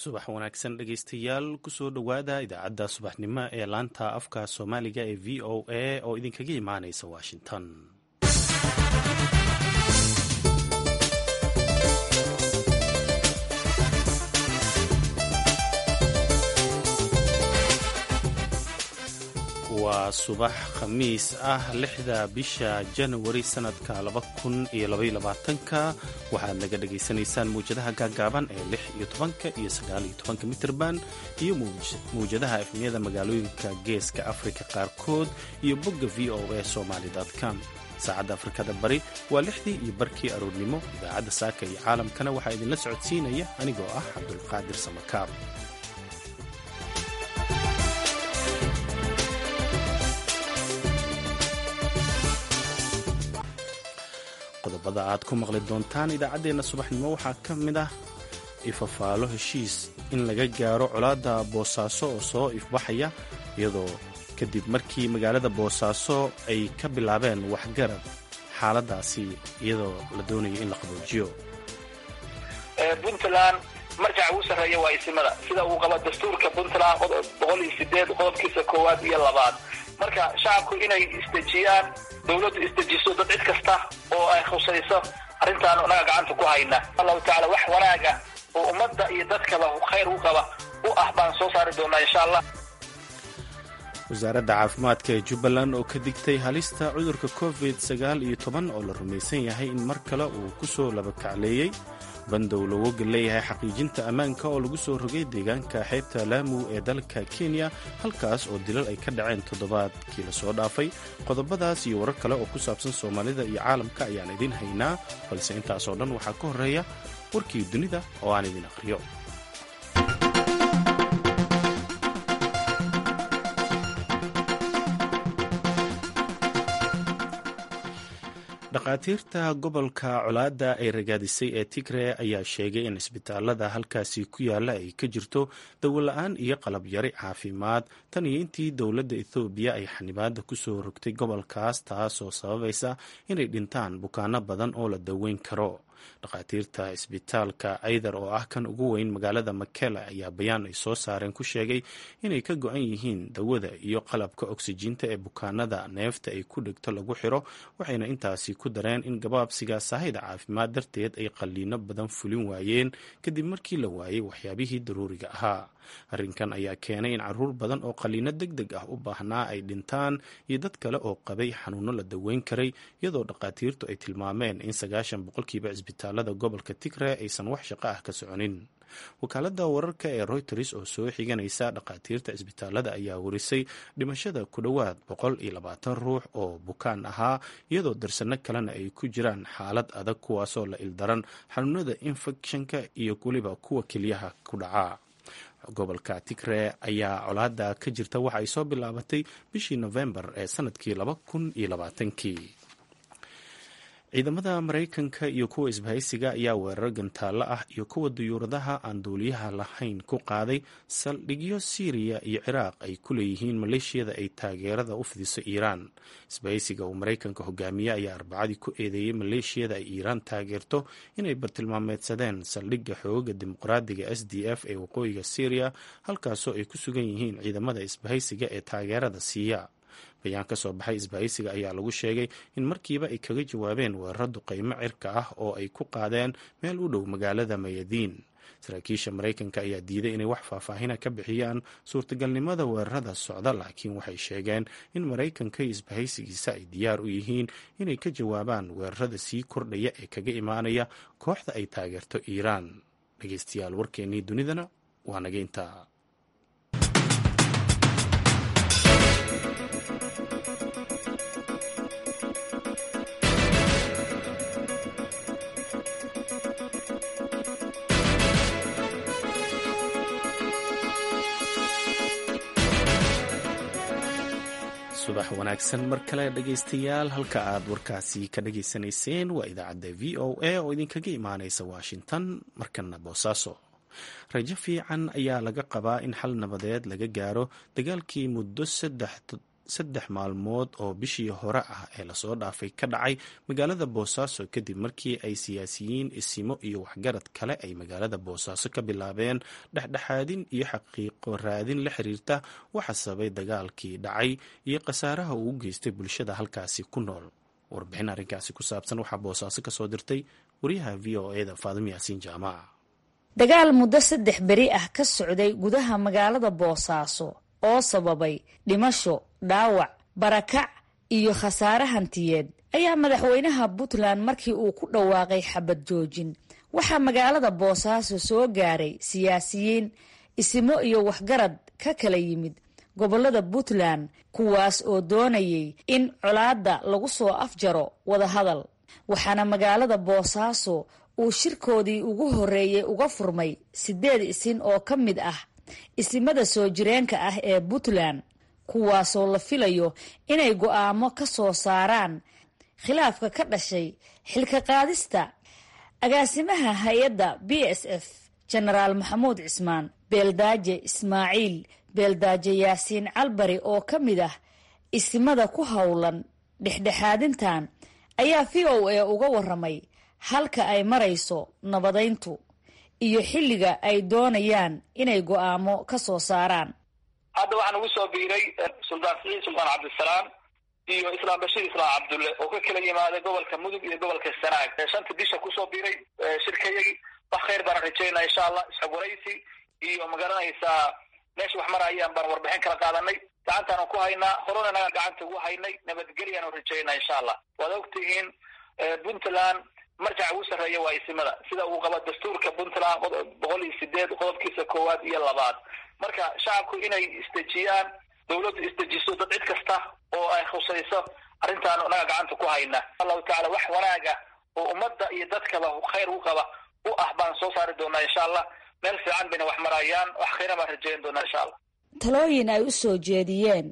subax wanaagsan dhegaystayaal kusoo dhowaada idaacadda subaxnimo ee laanta afka soomaaliga ee v o a oo idinkaga imaanaysa washington waa subax khamiis ah lixda bisha janawari sanadka laba kun iyo labaiyo labaatanka waxaad naga dhagaysanaysaan mawjadaha gaagaaban ee lix iyo tobanka iyo sagaal iyo tobanka mitirban iyo mawjadaha efmiyada magaalooyinka geeska afrika qaarkood iyo bogga v o a somaly com saacadda afrikada bari waa lixdii iyo barkii aroornimo idaacadda saaka iyo caalamkana waxaa idinla socodsiinaya anigoo ah cabdulqaadir samakaab qodobada aad ku maqli doontaan idaacaddeenna subaxnimo waxaa ka mid ah ifafaalo heshiis in laga gaaro colaadda boosaaso oo soo ifbaxaya iyadoo kadib markii magaalada boosaaso ay ka bilaabeen waxgarad xaaladaasi iyadoo la doonayo in la qaboojiyo puntland marjaca ugu sarreeya waa isimada sida uu qaba dastuurka puntland boqol iyo sideed qodobkiisa koowaad iyo labaad marka shacabku inay isdejiyaan dawladdu isdejiso dad cid kasta oo ay khusayso arrintaan naga gacanta ku hayna allahu tacala wax wanaaga oo ummadda iyo dadkaba khayr u qaba u ah baan soo saari doonaa insha allah wasaaradda caafimaadka ee jubbaland oo ka digtay halista cudurka covid sagaal iyo toban oo la rumaysan yahay in mar kale uu ku soo labakacleeyey bandow looga leeyahay xaqiijinta ammaanka oo lagu soo rogay deegaanka xeebta laamu ee dalka kenya halkaas oo dilal ay ka dhaceen toddobaadkii la soo dhaafay qodobadaas iyo warar kale oo ku saabsan soomaalida iyo caalamka ayaan idiin haynaa balse intaasoo dhan waxaa ka horreeya warkii dunida oo aan idin akhriyo dhakhaatiirta gobolka colaadda ay ragaadisay ee tigre ayaa sheegay in isbitaalada halkaasi ku yaalla ay ka jirto dawola-aan iyo qalab yari caafimaad tan iyo intii dowladda ethoobiya ay xanibaada kusoo rogtay gobolkaas taasoo sababaysa inay dhintaan bukaano badan oo la daweyn karo dhakhaatiirta isbitaalka aydar oo ah kan ugu weyn magaalada makela ayaa bayaan ay soo saareen ku sheegay inay ka go-an yihiin dawada iyo qalabka oksijiinta ee bukaanada neefta ay ku dhegto lagu xiro waxayna intaasi ku dareen in gabaabsiga saahida caafimaad darteed ay qalliino badan fulin waayeen kadib markii la waayay waxyaabihii daruuriga ahaa arrinkan ayaa keenay in caruur badan oo qalliino deg deg ah u baahnaa ay dhintaan iyo dad kale oo qabay xanuuno la daweyn karay iyadoo dhakhaatiirtu ay tilmaameen in sagaashan boqolkiiba cisbitaalada gobolka tigre aysan wax shaqo ah ka soconin wakaaladda wararka ee royters oo soo xiganaysa dhakhaatiirta cisbitaalada ayaa warisay dhimashada ku dhowaad boqol iyo labaatan ruux oo bukaan ahaa iyadoo darsano kalena ay ku jiraan xaalad adag kuwaasoo la ildaran xanuunada infekshanka iyo weliba kuwa kelyaha ku dhaca gobolka tigre ayaa colaada ka jirta waxa ay soo bilaabatay bishii nofembar ee sanadkii laba kun iyo labaatankii ciidamada maraykanka iyo kuwa isbahaysiga ayaa weerar gantaallo ah iyo kuwa duyuuradaha aan duuliyaha lahayn ku qaaday saldhigyo siiriya iyo ciraaq ay ku leeyihiin maleeshiyada ay taageerada u fidiso iiraan isbahaysiga uu maraykanka hogaamiye ayaa arbacadii ku eedeeyey maleeshiyada ay iiraan taageerto inay bartilmaameedsadeen saldhigga xooga dimuqraadiga s d f ee waqooyiga syriya halkaasoo ay ku sugan yihiin ciidamada isbahaysiga ee taageerada siiya bayaan ka soo baxay isbahaysiga ayaa lagu sheegay in markiiba ay kaga jawaabeen weeraro duqaymo cirka ah oo ay ku qaadeen meel u dhow magaalada mayadiin saraakiisha maraykanka ayaa diiday inay wax faahfaahina ka bixiyaan suurtagalnimada weerarada socda laakiin waxay sheegeen in maraykanka iyo isbahaysigiisa ay diyaar u yihiin inay ka jawaabaan weerarada sii kordhaya ee kaga imaanaya kooxda ay taageerto iiraan dhegeystayaal warkeennii dunidana waa naga intaa subax wanaagsan mar kale dhegaystayaal halka aad warkaasi ka dhageysanayseen waa idaacadda v o a oo idinkaga imaanaysa washington markana boosaaso rajo fiican ayaa laga qabaa in xal nabadeed laga gaaro dagaalkii muddo saddex maalmood oo bishii hore ah ee lasoo dhaafay ka dhacay magaalada boosaaso kadib markii ay siyaasiyiin isimo iyo waxgarad kale ay magaalada boosaaso ka bilaabeen dhexdhexaadin iyo xaqiiqo raadin la xiriirta waxa sababay dagaalkii dhacay iyo khasaaraha uu u geystay bulshada halkaasi ku nool warbixin arrinkaasi ku saabsan waxaa boosaaso kasoo dirtay wariyaha v o eda faadimo yaasiin jaamaca dagaal muddo saddex beri ah ka socday gudaha magaalada boosaaso oo sababay dhimasho dhaawac barakac iyo khasaare hantiyeed ayaa madaxweynaha puntland markii uu ku dhawaaqay xabad joojin waxaa magaalada boosaaso soo gaaray siyaasiyiin isimo iyo waxgarad ka kala yimid gobollada puntland kuwaas oo doonayay in colaadda lagu soo afjaro wadahadal waxaana magaalada boosaaso uu shirkoodii ugu horreeyey uga furmay siddeed isin oo ka mid ah isimada soo jireenka ah ee puntland kuwaasoo la filayo inay go'aamo ka soo saaraan khilaafka ka dhashay xilka qaadista agaasimaha hay-adda b s f jenaraal maxamuud cismaan beeldaaje ismaaciil beeldaaje yaasiin calbari oo ka mid ah isimada ku howlan dhexdhexaadintan ayaa v o a uga waramay halka ay marayso nabadayntu iyo xilliga ay doonayaan inay go'aamo ka soo saaraan hadda waxaan ugu soo biiray suldaan siciid suldaan cabdisalaam iyo islaam bashiir islaam cabdulle oo ka kala yimaaday gobolka mudug iyo gobolka sanaag shanta bisha kusoo biiray shirkayagii wax khayr baana rajaynaa insha allah isxogwaraysi iyo magaranaysaa meesha wax marayaan baan warbixin kala qaadanay gacantaanu ku haynaa horena naga gacanta ugu haynay nabadgelyaanu rajaynaa insha allah waad ogtihiin puntland marjaca ugu sarreeya waa isimada sida uu qabo dastuurka puntland boqol iyo sideed qodobkiisa koowaad iyo labaad marka shacabku inay isdejiyaan dawladdu isdejiso dad cid kasta oo ay khusayso arrintaanu naga gacanta ku hayna allahu tacala wax wanaaga oo ummadda iyo dadkaba khayr u qaba u ah baan soo saari doonaa insha allah meel fiican bayna wax marayaan wax khayra baan rajayn doonaa insha allah talooyin ay u soo jeediyeen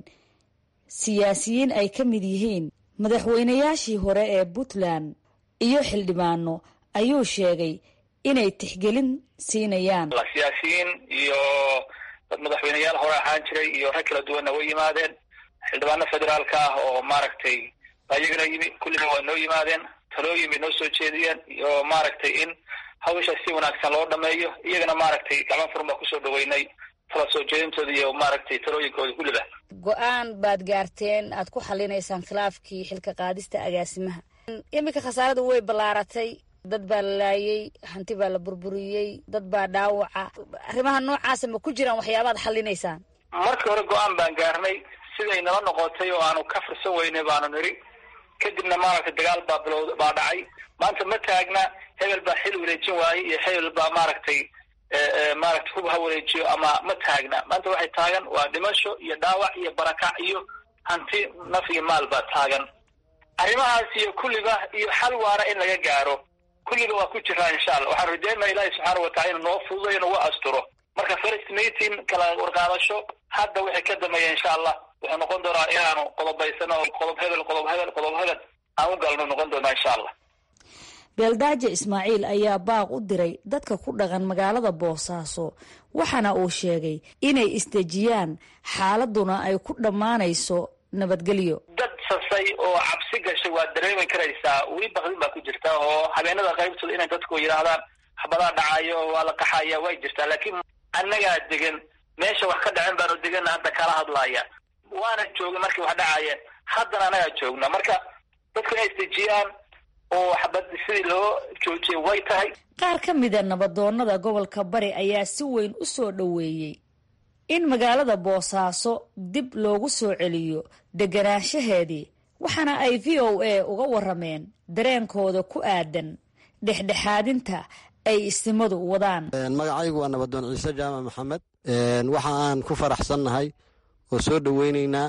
siyaasiyiin ay ka mid yihiin madaxweynayaashii hore ee puntland iyo xildhibaano ayuu sheegay inay tixgelin siinayaan siyaasiyiin iyo dad madaxweyneyaal hore ahaan jiray iyo rag kala duwanna way yimaadeen xildhibaano federaalka ah oo maaragtay ayagana yimi kulliba waa noo yimaadeen talooyin bay noo soo jeediyeen iyo maaragtay in hawsha si wanaagsan loo dhameeyo iyagana maaragtay gacmo furan baa kusoo dhaweynay tala soo jeedintooda iyo maaragtay talooyinkooda kulliba go-aan baad gaarteen aad ku xalinaysaan khilaafkii xilka qaadista agaasimaha iminka khasaaradu way ballaaratay dad baa la laayey hanti baa la burburiyey dad baa dhaawaca arrimaha noocaasa ma ku jiraan waxyaabaad xalinaysaan markii hore go-aan baan gaarnay siday nala noqotay oo aanu ka fursan weynay baanu niri kadibna maaragtay dagaal baa bilowd baa dhacay maanta ma taagna hebel baa xil wareejin waayey iyo hebel baa maaragtay maaragtay hub ha wareejiyo ama ma taagna maanta waxay taagan waa dhimasho iyo dhaawac iyo barakac iyo hanti naf iyo maal baa taagan arrimahaas iyo kulliba iyo xal waara in laga gaaro kulliba waa ku jiraa insha allah waxaan rajaynaa ilaahi subxaana watacala inu noo fududayo nagu asturo marka first meeting kala warqaadasho hadda wixii ka dambeeya insha allah wuxuu noqon doonaa inaanu qodobaysano qodob hebel qodob hebel qodob hebel aan u galno noqon doonaa insha allah beeldaaje ismaaciil ayaa baaq u diray dadka ku dhaqan magaalada boosaaso waxaana uu sheegay inay isdejiyaan xaaladuna ay ku dhammaanayso nabadgelyo dad sasay oo cabsi gashay waad dareemi karaysaa weli bakdin baa ku jirta oo habeenada qaybtooda inay dadku yidhaahdaan xabadaa dhacayo waa la qaxaya way jirtaa laakiin annagaa degan meesha wax ka dhacen baanu deganna hadda kala hadlaya waana joogin markii wax dhacayeen haddana annagaa joogna marka dadku inay isdejiyaan oo xabad sidii loo joojiyay way tahay qaar ka mida nabadoonnada gobolka bari ayaa si weyn u soo dhoweeyey in magaalada boosaaso dib loogu soo celiyo deganaanshaheedii waxaana ay v o a uga warameen dareenkooda ku aadan dhexdhexaadinta ay istimadu wadaan magacaygu waa nabadoon ciise jaamac maxamed waxa aan ku faraxsannahay oo soo dhoweyneynaa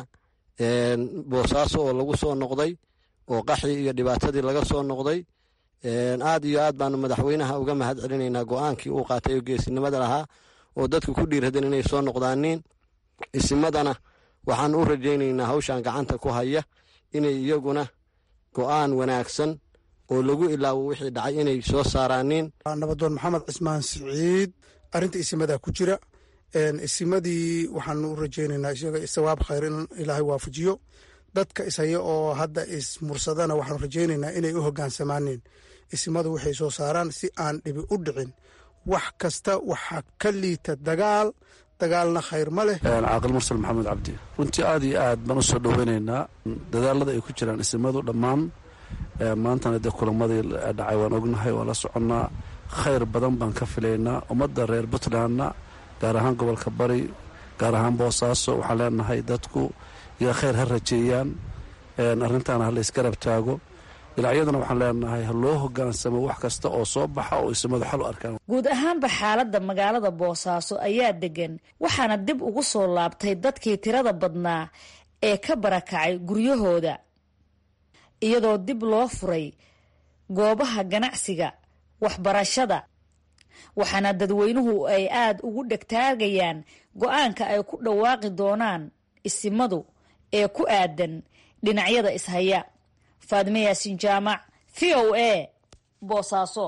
boosaaso oo lagu soo noqday oo qaxii iyo dhibaatadii laga soo noqday aad iyo aad baanu madaxweynaha uga mahad celinaynaa go-aankii uu qaatay oo geesinimada lahaa oo dadku ku dhiiradeen inay soo noqdaaniin isimadana waxaan u rajaynaynaa hawshan gacanta ku haya inay iyaguna go-aan wanaagsan oo lagu ilaawo wixii dhacay inay soo saaraaniin nabadoon maxamed cismaan siciid arrinta isimadaa ku jira isimadii waxaanu u rajaynaynaa isaga sawaab khayr in ilaahay waafajiyo dadka ishaya oo hadda ismursadana waxaanu rajaynaynaa inay u hogaansamaaneen isimadu waxay soo saaraan si aan dhibi u dhicin wax kasta waxaa ka liita dagaal dagaalna khayr ma leh caaqil mursal maxamed cabdi runtii aad iyo aad baan u soo dhoweynaynaa dadaalada ay ku jiraan isimadu dhammaan maantana dee kulamadii dhacay waan ognahay waan la soconnaa khayr badan baan ka filaynaa ummadda reer puntlandna gaar ahaan gobolka bari gaar ahaan boosaaso waxaan leenahay dadku iyo khayr ha rajeeyaan arrintaana ha laysgarab taago dhinacyaduna waxaan leenahay ha loo hogaansamo wax kasta oo soo baxa oo isimadu xal u arkaan guud ahaanba xaaladda magaalada boosaaso ayaa degan waxaana dib ugu soo laabtay dadkii tirada badnaa ee ka barakacay guryahooda iyadoo dib loo furay goobaha ganacsiga waxbarashada waxaana dadweynuhu ay aada ugu dhegtaagayaan go-aanka ay ku dhawaaqi doonaan isimadu ee ku aadan dhinacyada ishaya faadime yaasin jaamac v o a boosaaso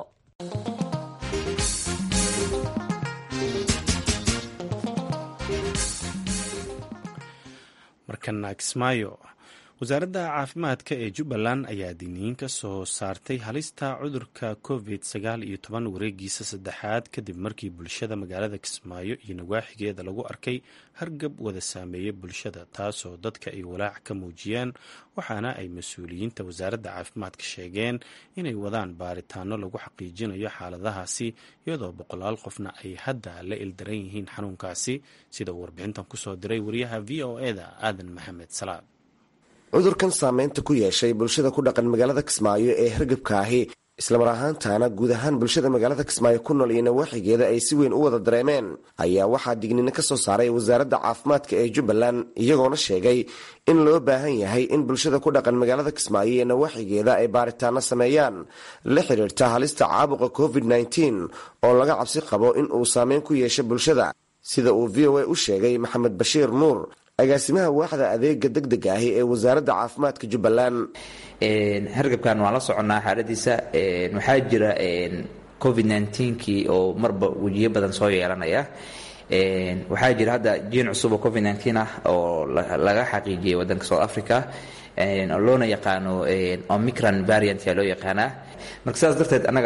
markana kismaayo wasaaradda caafimaadka ee jubbaland ayaa digniin ka soo saartay halista cudurka covid sagaal iyo toban wareegiisa saddexaad kadib markii bulshada magaalada kismaayo iyo nawaaxigeeda lagu arkay hargab wada saameeyey bulshada taasoo dadka ay walaac ka muujiyeen waxaana ay mas-uuliyiinta wasaaradda caafimaadka sheegeen inay wadaan baaritaano lagu xaqiijinayo xaaladahaasi iyadoo boqolaal qofna ay hadda la ildaran yihiin xanuunkaasi sida uu warbixintan kusoo diray wariyaha v o eda aadan maxamed salaad cudurkan saameynta ku yeeshay bulshada ku dhaqan magaalada kismaayo ee hargabka ahi islamar ahaantaana guud ahaan bulshada magaalada kismaayo ku nool iyo nawaaxigeeda ay si weyn u wada dareemeen ayaa waxaa digniino ka soo saaray wasaaradda caafimaadka ee jubbaland iyagoona sheegay in loo baahan yahay in bulshada ku dhaqan magaalada kismaayo iyo nawaaxigeeda ay baaritaano sameeyaan la xiriirta halista caabuqa covid nteen oo laga cabsi qabo in uu saameyn ku yeesho bulshada sida uu v o a u sheegay maxamed bashiir nuur agaasimaha waaxda adeega deg deg ahi ee wasaaradda caafimaadka jubbaland hargabkan waan la soconnaa xaaladiisa waxaa jira covid kii oo marba wejiyo badan soo yeelanaya waxaa jira hadda jiin cusub oo covid ah oo laga xaqiijiyay wadanka south africa oo loona yaqaano omicron variant yaa loo yaqaanaa marka sidaas darteed annaga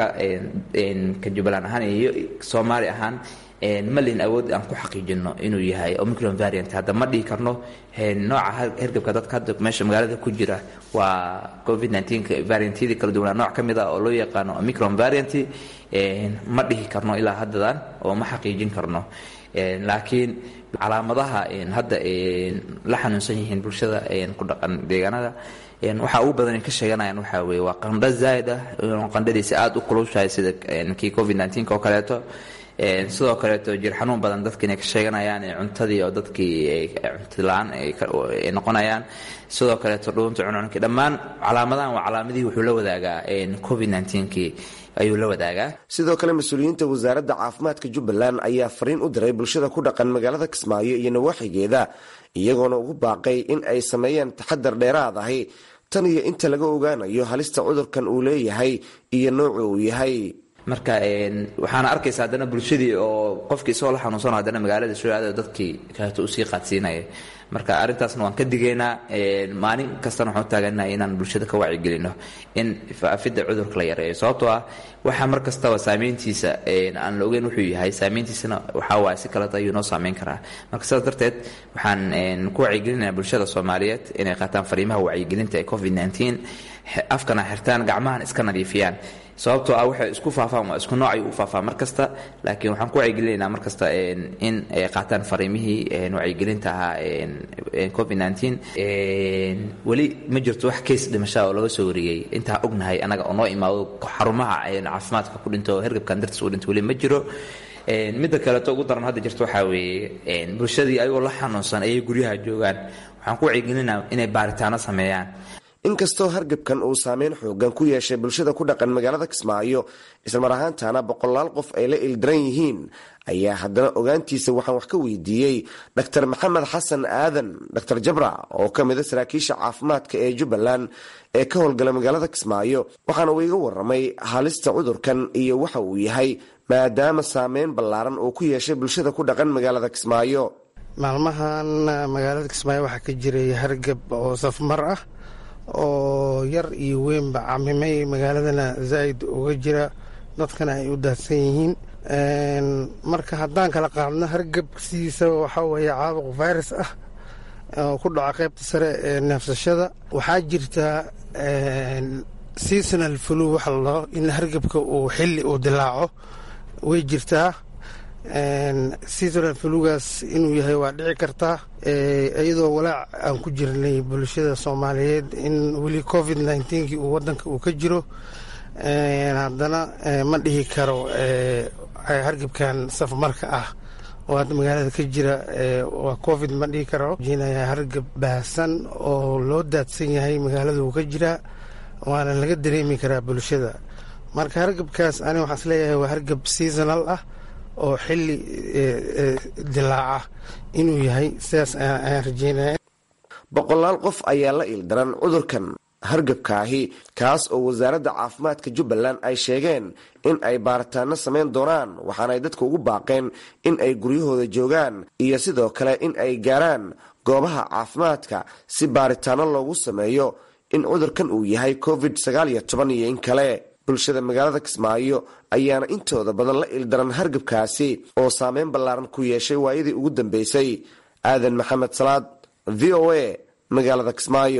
ka jubbaland ahaan iyo soomaali ahaan ma lihin awood aan ku xaqiijino inuu yahay omicron variant hadda ma dhihi karno nooca hergabka dadka hadda meesha magaalada ku jira waa covid variantyadii kala duwanaa nooc ka mid ah oo loo yaqaano omicron variant ma dhihi karno ilaa haddadan oo ma xaqiijin karno laakiin calaamadaha hadda la xanuunsan yihiin bulshada ku dhaqan deegaanada waxaa ugu badan ka sheeganayaan waxaa weye waa qandho zaaid ah qandhadiisa aada u kulushahay sida kii covid oo kaleeto sidoo kaleeto jir xanuun badan dadki inay ka sheeganayaan cuntadii oo dadkii cuntola-aan ay noqonayaan sidoo kaleeto dhuunta cuncunkii dhammaan calaamadahan waa calaamadihii wuxuu la wadaagaa covid kii ayuu la wadaagaa sidoo kale mas-uuliyiinta wasaaradda caafimaadka jubbaland ayaa fariin u diray bulshada ku dhaqan magaalada kismaayo iyo nawaaxigeeda iyagoona ugu baaqay in ay sameeyaan taxadar dheeraad ahi tan iyo inta laga ogaanayo halista cudurkan uu leeyahay iyo noocu uu yahay marka waxaana arkaysa haddana bulshadii oo qofkii isagoo la xanuunsano haddana magaalada soo aada dadkii kaleeto usii qaadsiinaya marka arrintaasna waan ka digaynaa maalin kastana waxaan u taaganahay inaan bulshada ka wacyigelino in faafidda cudurka la yareeyo sababtoo ah waxaa mar kastaba saameyntiisa aan la ogeyn wuxuu yahay saameyntiisana waxaa waaya si kaleta ayuu noo saameyn karaa marka sidaas darteed waxaan ku wacyigelinaya bulshada soomaaliyeed inay qaataan fariimaha wacyigelinta ee covid afkana xirtaan gacmahan iska nadiifiyaan sababtoo ah waxay isku faafaan waa isku noocay u faafaa mar kasta laakiin waxaan ku wacyigelinaynaa mar kasta in ay qaataan fariimihii wacyigelinta ahaa covid weli ma jirto wax keys dhimashaa oo laga soo wariyey intaa ognahay annaga oo noo imaado xarumaha caafimaadka ku dhinto hergabkan dartiis u dhinto weli ma jiro midda kaleeto ugu daran hadda jirto waxaa weeye bulshadii ayagoo la xanuunsan ayay guryaha joogaan waxaan ku wacyigelinaa inay baaritaano sameeyaan inkastoo hargebkan uu saameyn xoogan ku yeeshay bulshada ku dhaqan magaalada kismaayo islamar ahaantaana boqolaal qof ay la ildaran yihiin ayaa haddana ogaantiisa waxaan wax ka weydiiyey dr maxamed xasan aadan dr jabra oo ka mida saraakiisha caafimaadka ee jubbaland ee ka howlgala magaalada kismaayo waxaana uu iga waramay halista cudurkan iyo waxa uu yahay maadaama saameyn ballaaran uu ku yeeshay bulshada ku dhaqan magaalada kismaayo maalmahan magaalada kismaayo waxaa ka jiray hargab oo safmar ah oo yar iyo weynba camimay magaaladana zaa'id uga jira dadkana ay u daadsan yihiin marka haddaan kala qaadno hargab sidiisa waxaa weeye caabuq virus ah oo ku dhaca qaybta sare ee neefsashada waxaa jirta seasonal flu waxa ladhaho in hargabka uu xilli uu dilaaco way jirtaa seasonal flugaas inuu yahay waa dhici kartaa iyadoo walaac aan ku jirnay bulshada soomaaliyeed in weli covid nneteen-kii uu wadanka uu ka jiro haddana ma dhihi karo hargabkan safmarka ah oo hadda magaalada ka jira waa covid ma dhihi karo jinaya hargab baahsan oo loo daadsan yahay magaalada uu ka jiraa waana laga dareemi karaa bulshada marka hargabkaas ani waxaan isleeyahay waa hargab seasonal ah oo xilli dilaaca inuu yahay sidaas ayaan rajeynaya boqolaal qof ayaa la ildaran cudurkan hargabkaahi kaas oo wasaaradda caafimaadka jubbaland ay sheegeen in ay baaritaano samayn doonaan waxaana ay dadka ugu baaqeen in ay guryahooda joogaan iyo sidoo kale in ay gaaraan goobaha caafimaadka si baaritaano loogu sameeyo in cudurkan uu yahay covid sagaal iyo toban iyo in kale bulshada magaalada kismaayo ayaana intooda badan la ildaran hargabkaasi oo saameyn ballaaran ku yeeshay waayadii ugu dambeysay aadan maxamed salaad v o a magaalada kismaayo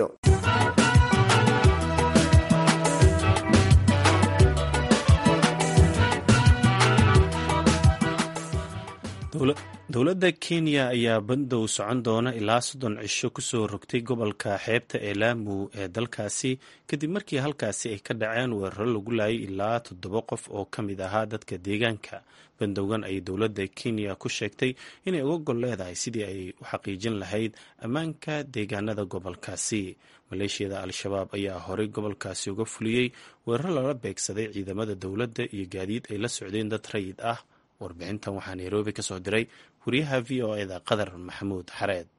dowladda kenya ayaa bandow socon doona ilaa soddon cisho kusoo rogtay gobolka xeebta ee laamu ee dalkaasi kadib markii halkaasi ay ka dhaceen weeraro lagu laayay ilaa toddoba qof oo ka mid ahaa dadka deegaanka bandowgan ayay dowladda kenya ku sheegtay inay uga gol leedahay sidii ay u xaqiijin lahayd ammaanka deegaanada gobolkaasi maleeshiyada al-shabaab ayaa horey gobolkaasi uga fuliyey weeraro lala beegsaday ciidamada dowladda iyo gaadiid ay la socdeen dad rayid ah warbixintan waxaa nairobi ka soo diray wariyaha v o eda qadar maxamuud xareed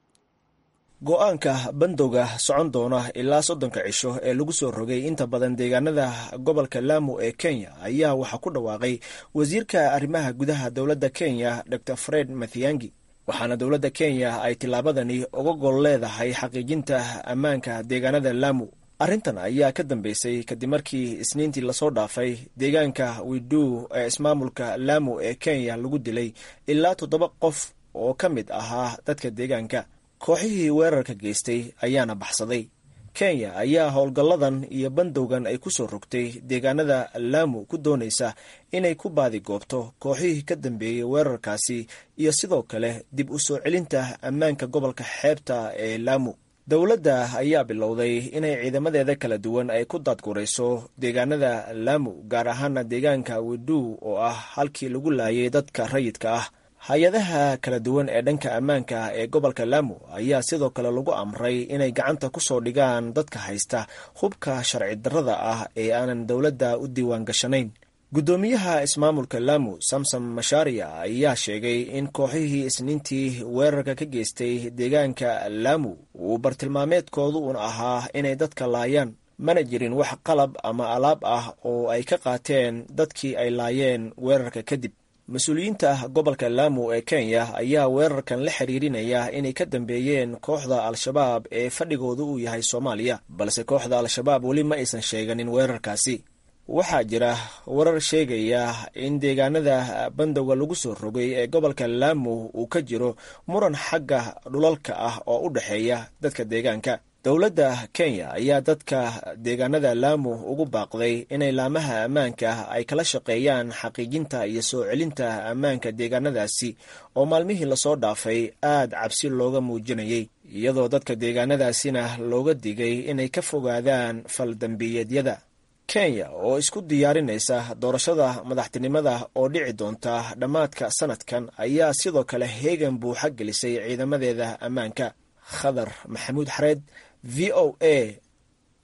go-aanka bandowga socon doona ilaa soddonka cisho ee lagu soo rogay inta badan deegaanada gobolka laamu ee kenya ayaa waxaa ku dhawaaqay wasiirka arrimaha gudaha dowladda kenya dor fred mathiangi waxaana dowladda kenya ay tillaabadani uga gol leedahay xaqiijinta ammaanka deegaanada laamu arrintan ayaa ka dambeysay kadib markii isniintii lasoo dhaafay deegaanka widuu ee ismaamulka laamu ee kenya lagu dilay ilaa toddoba qof oo ka mid ahaa dadka deegaanka kooxihii weerarka geystay ayaana baxsaday kenya ayaa howlgalladan iyo bandowgan ay ku soo rogtay deegaanada laamu ku doonaysa inay ku baadigoobto kooxihii ka dambeeyey weerarkaasi iyo sidoo kale dib u soo celinta ammaanka gobolka xeebta ee laamu dowladda ayaa bilowday inay ciidamadeeda kala duwan ay ku daadgurayso deegaanada laamu gaar ahaana deegaanka widuu oo ah halkii lagu laayay dadka rayidka ah hay-adaha kala duwan ee dhanka ammaanka ee gobolka laamu ayaa sidoo kale lagu amray inay gacanta ku soo dhigaan dadka haysta hubka sharci darrada ah ee aanan dowladda u diiwaan gashanayn guddoomiyaha ismaamulka laamu samsom mashaariya ayaa sheegay in kooxihii isniintii weerarka ka geystay deegaanka laamu uu bartilmaameedkoodu un ahaa inay dadka laayaan mana jirin wax qalab ama alaab ah oo ay ka qaateen dadkii ay laayeen weerarka kadib mas-uuliyiinta gobolka laamu ee kenya ayaa weerarkan la xiriirinaya inay ka dambeeyeen kooxda al-shabaab ee fadhigoodu uu yahay soomaaliya balse kooxda al-shabaab weli ma aysan sheeganin weerarkaasi waxaa jira warar sheegaya in deegaanada bandowga lagu soo rogay ee gobolka laamu uu ka jiro muran xagga dhulalka ah oo u dhexeeya dadka deegaanka dowladda kenya ayaa dadka deegaanada laamu ugu baaqday inay laamaha ammaanka ay kala shaqeeyaan xaqiijinta iyo soo celinta ammaanka deegaanadaasi oo maalmihii lasoo dhaafay aad cabsi looga muujinayay iyadoo dadka deegaanadaasina looga digay inay ka fogaadaan faldambiyeedyada kenya oo isku diyaarinaysa doorashada madaxtinimada oo dhici doonta dhammaadka sanadkan ayaa sidoo kale heegan buuxa gelisay ciidamadeeda ammaanka khadar maxamuud xareed v o a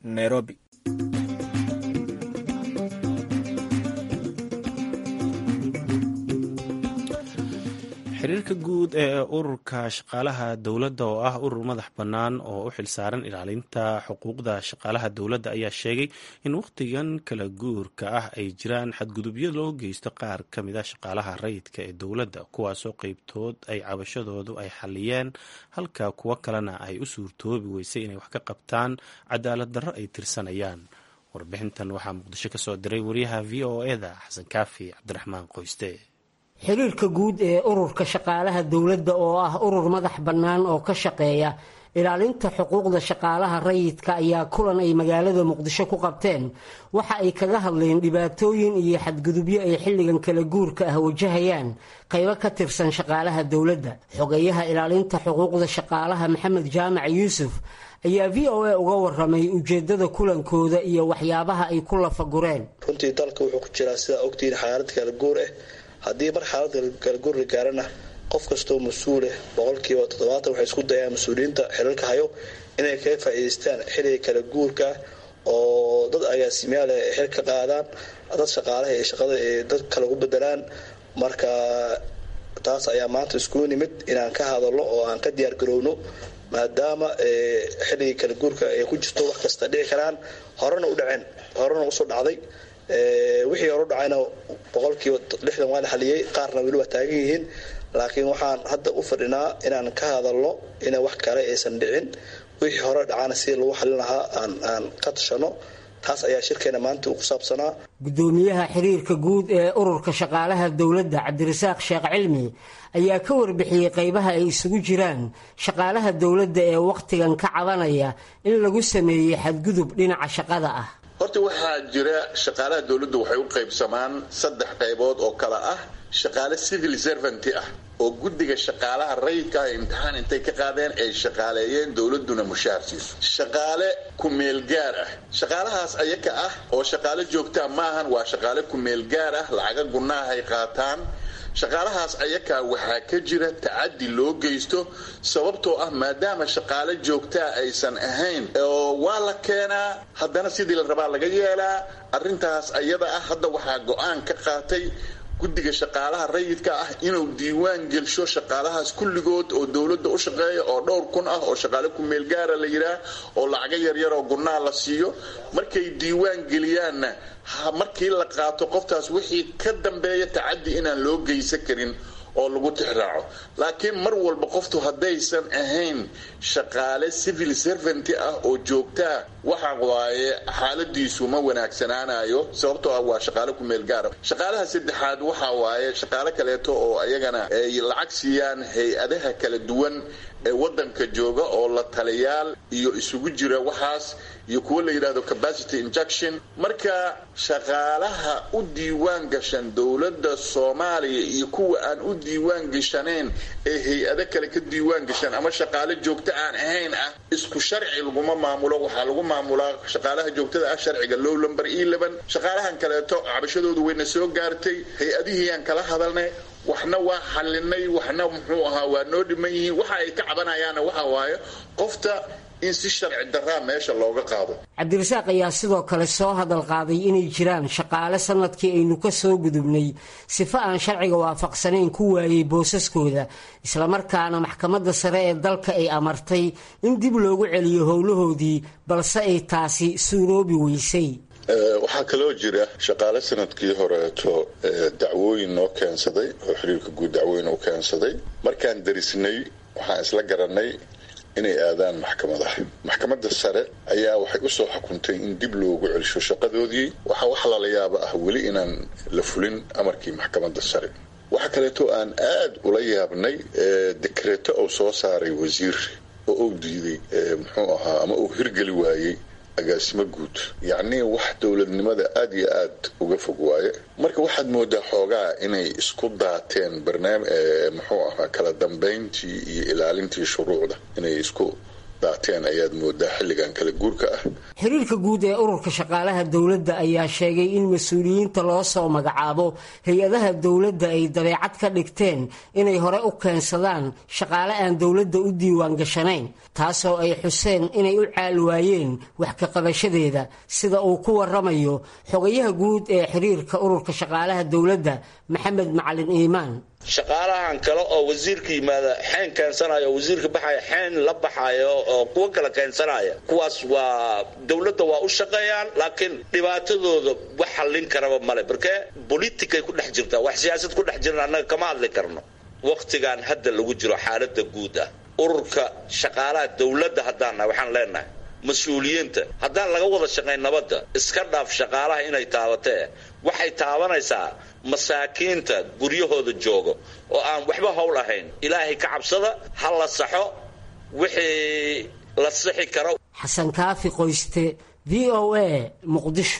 nairobi xiriirka guud ee ururka shaqaalaha dowladda oo ah urur madax bannaan oo u xilsaaran ilaalinta xuquuqda shaqaalaha dowladda ayaa sheegay in wakhtigan kala guurka ah ay jiraan xadgudubyo loo geysto qaar ka mid a shaqaalaha rayidka ee dowladda kuwaasoo qeybtood ay cabashadoodu ay xaliyeen halka kuwo kalena ay u suurtoobi weysay inay wax ka qabtaan cadaalad darro ay tirsanayaan warbixintan waxaa muqdisho ka soo diray wariyaha v o eda xasan kaafi cabdiraxmaan qoyste xiriirka guud ee ururka shaqaalaha dowladda oo ah urur madax bannaan oo ka shaqeeya ilaalinta xuquuqda shaqaalaha rayidka ayaa kulan ay magaalada muqdisho ku qabteen waxa ay kaga hadleen dhibaatooyin iyo xadgudubyo ay xilligan kala guurka ah wajahayaan qaybo ka tirsan shaqaalaha dowladda xogeyaha ilaalinta xuquuqda shaqaalaha maxamed jaamac yuusuf ayaa v o a uga waramay ujeedada kulankooda iyo waxyaabaha ay ku lafagureen runtii dalka wuxuu ku jiraa sidaa ogtihiin xaalad kala guur ah haddii mar xaalada kalaguur la gaarana qof kastoo mas-uuleh boqolkiiba toddobaatan waxay isku dayaan mas-uuliyiinta xilalka hayo inay kaga faa'iidaystaan xiliga kala guurka oo dad agaasimayaal ay xil ka qaadaan dad shaqaalaha ee shaqada ee dad kale ugu bedelaan marka taas ayaa maanta iskugu nimid inaan ka hadalno oo aan ka diyaar garowno maadaama xilligii kala guurka ay ku jirto wax kasta dhici karaan horena u dhaceen horena usoo dhacday wixii horu dhacayna boqolkiiba lixdan waa la xaliyey qaarna weli waa taagan yihiin laakiin waxaan hadda u fadhinaa inaan ka hadalno ina wax kale aysan dhicin wixii hore dhacana sidii lagu xalin lahaa aan ka tashano taas ayaa shirkeena maanta uu ku saabsanaa gudoomiyaha xiriirka guud ee ururka shaqaalaha dowladda cabdirasaaq sheekh cilmi ayaa ka warbixiyey qaybaha ay isugu jiraan shaqaalaha dowladda ee wakhtigan ka cabanaya in lagu sameeyey xadgudub dhinaca shaqada ah horta waxaa jira shaqaalaha dowladdu waxay u qaybsamaan saddex qaybood oo kale ah shaqaale civil servanty ah oo guddiga shaqaalaha rayidka ah imtixaan intay ka qaadeen ay shaqaaleeyeen dowladuna mushaar siiso shaqaale ku-meel gaar ah shaqaalahaas ayaka ah oo shaqaale joogtaa maahan waa shaqaale ku-meel gaar ah lacaga gunaahay qaataan shaqaalahaas ayakaa waxaa ka jira tacadi loo geysto sababtoo ah maadaama shaqaale joogtaa aysan ahayn oo waa la keenaa haddana sidii la rabaa laga yeelaa arrintaas ayada ah hadda waxaa go-aan ka qaatay guddiga shaqaalaha rayidka ah inuu diiwaan gelsho shaqaalahaas kulligood oo dowladda u shaqeeya oo dhowr kun ah oo shaqaale ku-meel gaara la yidhaah oo lacago yaryar oo gunnaa la siiyo markay diiwaan geliyaanna markii la qaato qoftaas wixii ka dambeeya tacadi inaan loo geysan karin oo lagu tixraaco laakiin mar walba qoftu haddaysan ahayn shaqaale civil servanty ah oo joogtaa waxa waaye xaaladiisu ma wanaagsanaanayo sababtoo ah waa shaqaale ku-meel gaara shaqaalaha saddexaad waxa waaye shaqaale kaleeto oo ayagana ay lacag siiyaan hay-adaha kala duwan ee wadanka jooga oo la taliyaal iyo isugu jira waxaas iyo kuwo la yidhahdo capacity injection marka shaqaalaha u diiwaan gashan dowladda soomaaliya iyo kuwa aan u diiwaan gashanayn ee hay-ado kale ka diiwaan gashan ama shaqaale joogto aan ahayn ah isku sharci laguma maamulo waxaa lagu maamulaa shaqaalaha joogtada ah sharciga low lumber eleven shaqaalahan kaleeto cabashadoodu wayna soo gaartay hay-adihii aan kala hadalnay waxna waa xalinay waxna muxuu ahaa waa noo dhiman yihiin waxa ay ka cabanayaanna waxa waaye qofta in si sharci daraa meesha looga qaado cabdirasaaq ayaa sidoo kale soo hadal qaaday inay jiraan shaqaale sanadkii aynu ka soo gudubnay sifo aan sharciga waafaqsanayn ku waayey boosaskooda islamarkaana maxkamadda sare ee dalka ay amartay in dib loogu celiyo howlahoodii balse ay taasi suuroobi weysay waxaa kaloo jira shaqaale sanadkii horeeto dacwooyin noo keensaday oo xiriirka guud dacwooyin u keensaday markaan darisnay waxaan isla garanay inay aadaan maxkamadaha maxkamadda sare ayaa waxay usoo xukuntay in dib loogu celisho shaqadoodii waxaa wax lala yaaba ah weli inaan la fulin amarkii maxkamadda sare waxaa kaleeto aan aad ula yaabnay dekreeto uu soo saaray wasiir oo uu diiday muxuu ahaa ama uu hirgeli waayey agaasimo guud yacnii wax dowladnimada aada iyo aad uga fog waaye marka waxaad moodaa xoogaa inay isku daateen barnaami muxuu ahaa kala dambayntii iyo ilaalintii shuruucda inay isku daateen ayaad moodaa xilligan kala guurka ah xiriirka guud ee ururka shaqaalaha dowladda ayaa sheegay in mas-uuliyiinta loo soo magacaabo hay-adaha dowladda ay dabeecad ka dhigteen inay hore u keensadaan shaqaale aan dowladda u diiwaan gashanayn taasoo ay xuseen inay u caal waayeen wax ka qabashadeeda sida uu ku waramayo xogayaha guud ee xiriirka ururka shaqaalaha dowladda maxamed macalin iimaan shaqaalahan kale oo wasiirka yimaada xeen keensanayo oo wasiirka baxaya xeen la baxayo oo kuwo kale keensanaya kuwaas waa dowladda waa u shaqeeyaan laakiin dhibaatadooda wax hallin karaba male markee politicay ku dhex jirtaa wax siyaasad ku dhex jiran annaga kama hadli karno wakhtigan hadda lagu jiro xaalada guud ah ururka shaqaalaha dowladda haddaan nahay waxaan leenahay mas-uuliyiinta haddaan laga wada shaqayn nabadda iska dhaaf shaqaalaha inay taabatee waxay taabanaysaa masaakiinta guryahooda jooga oo aan waxba howl ahayn ilaahay ka cabsada ha la saxo wixii la sixi karo xasan kaafi qoyste v o a muqdisho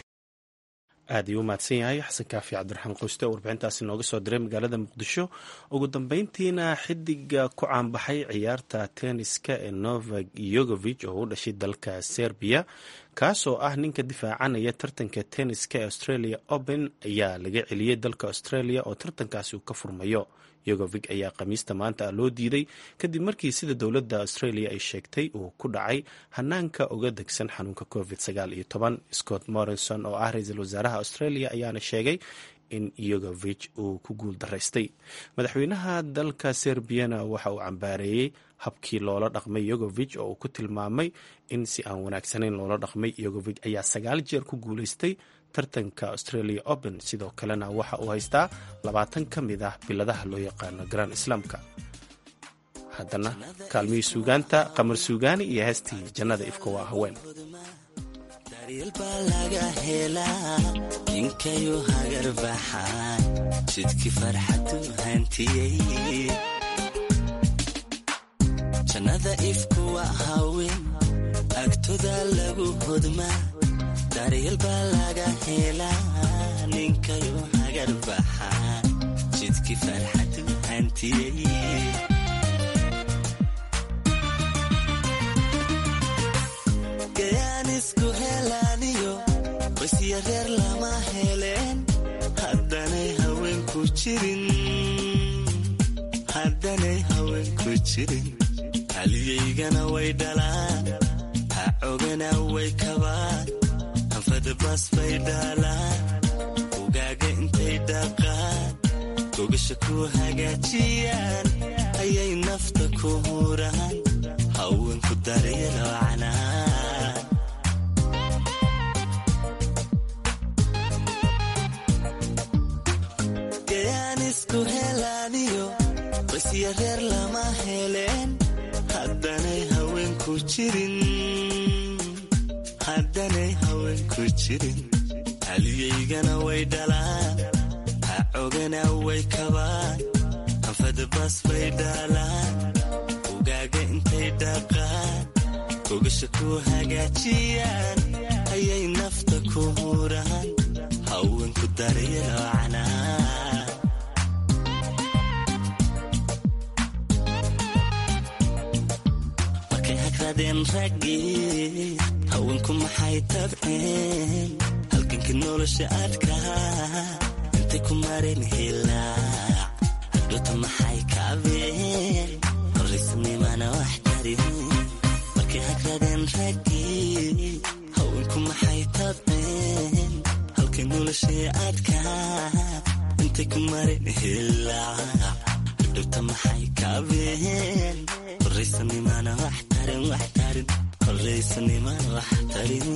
aad ayuu u mahadsan yahay xasan kaafi cabdiraxmaan qoyste oo warbixintaasi nooga soo diray magaalada muqdisho ugu dambeyntiina xidiga ku caanbaxay ciyaarta tenniska ee novak yogovich oo u dhashay dalka serbiya kaasoo ah ninka difaacanaya tartanka tenniska ee australia open ayaa laga celiyey dalka australia oo tartankaasi uu ka furmayo yogovig ayaa khamiista maanta loo diiday kadib markii sida dowladda australia ay sheegtay uu ku dhacay hanaanka uga degsan xanuunka covid sagaal iyo toban scott morrison oo ah ra-iisul wasaaraha australia ayaana sheegay in yogovich uu ku guul daraystay madaxweynaha dalka serbiyana waxa uu cambaareeyey habkii loola dhaqmay yogovich oo uu ku tilmaamay in si aan wanaagsanayn loola dhaqmay yogovich ayaa sagaal jeer ku guulaystay tartanka australia open sidoo kalena waxa uu haystaa labaatan ka mid ah biladaha loo yaqaano grand islaamka haddana kaalmihii suugaanta qamar suugaani iyo heestii jannada ifka waa haween ninkayu hagar baxaan jidki farxadu hantiyey jannada ifku waa haween agtoda lagu hodmaa daryeel baa laga helaa ninkayu hagar baxaan jidki farxadu hantiyey gayaan isku helaaniyo qoysya reer lama heleen haddanay haweenku jirin haddanay haweenku jirin haliyaygana way dhalaan ha cogana way kabaan anfadabas bay dhaalaan ugaaga intay dhaqaan gogasha ku hagaajiyaan ayay nafta ku huraan haweenku daryelo canaan gayaan isku helaaniyo qoysya reer lama heleen haddanay haweenku jirin haddanay haweenku jirin haliyaygana way dhalaan ha cogana way kabaan anfadabas bay dhaalaan ugaaga intay dhaqaan gogasha ku hagaajiyaan ayay nafta ku huraan haweenku daryelo canaan markay hagradeen raggii haweenku maxay tabceen halgankii nolosha adkaa intay ku mareen hilaac hadhoota maxay kaabeen horaysnimana wax tarin markay hagradeen raggii haweenku maxay tabceen halkay nolosha adkaa intay ku mareen hilaac hadhoota maxay kaabeen horaysanimana wax tarin wax tarin horaysanimana wax tarin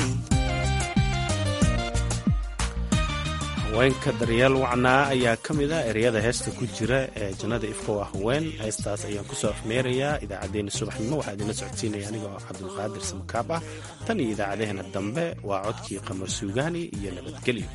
haweenka daryeel wacnaa ayaa ka mid ah ereyada heesta ku jira ee jannada ifka waa haween heestaas ayaan kusoo afmeerayaa idaacaddeenna subaxnimo waxaa idinla socodsiinaya anigoo cabdulqaadir samakaab ah tan iyo idaacadaheena dambe waa codkii qamar suugaani iyo nabadgelyo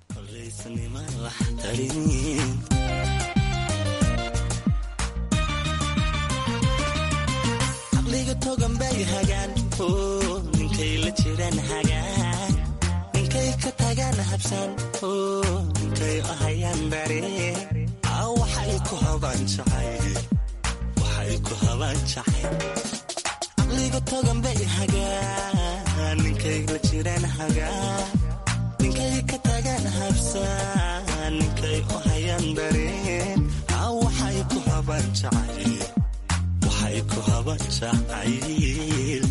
caqliga togan bay hagaan ninkay la jiraan hagaan ninkay ka tagaan habsaan ninkay ahayaan bare waxay ku habaan jacay waxay ku habaan jacay caqliga togan bay hagaa ninkay la jiraan hagaa ninkay ka tagaan habsaa ninkay u hayaan dareen haa waxay ku habaan jacayl waxay ku habaan jacayl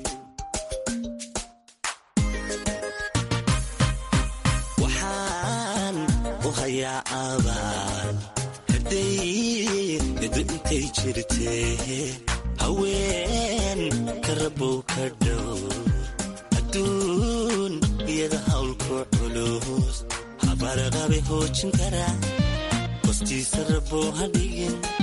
waxaan u hayaa abaal hadday edu intay jirtee haween ka rabow ka dhow adduun iyada hawlku culus habarqabe hoojin kara hostiisa rabow ha dhigin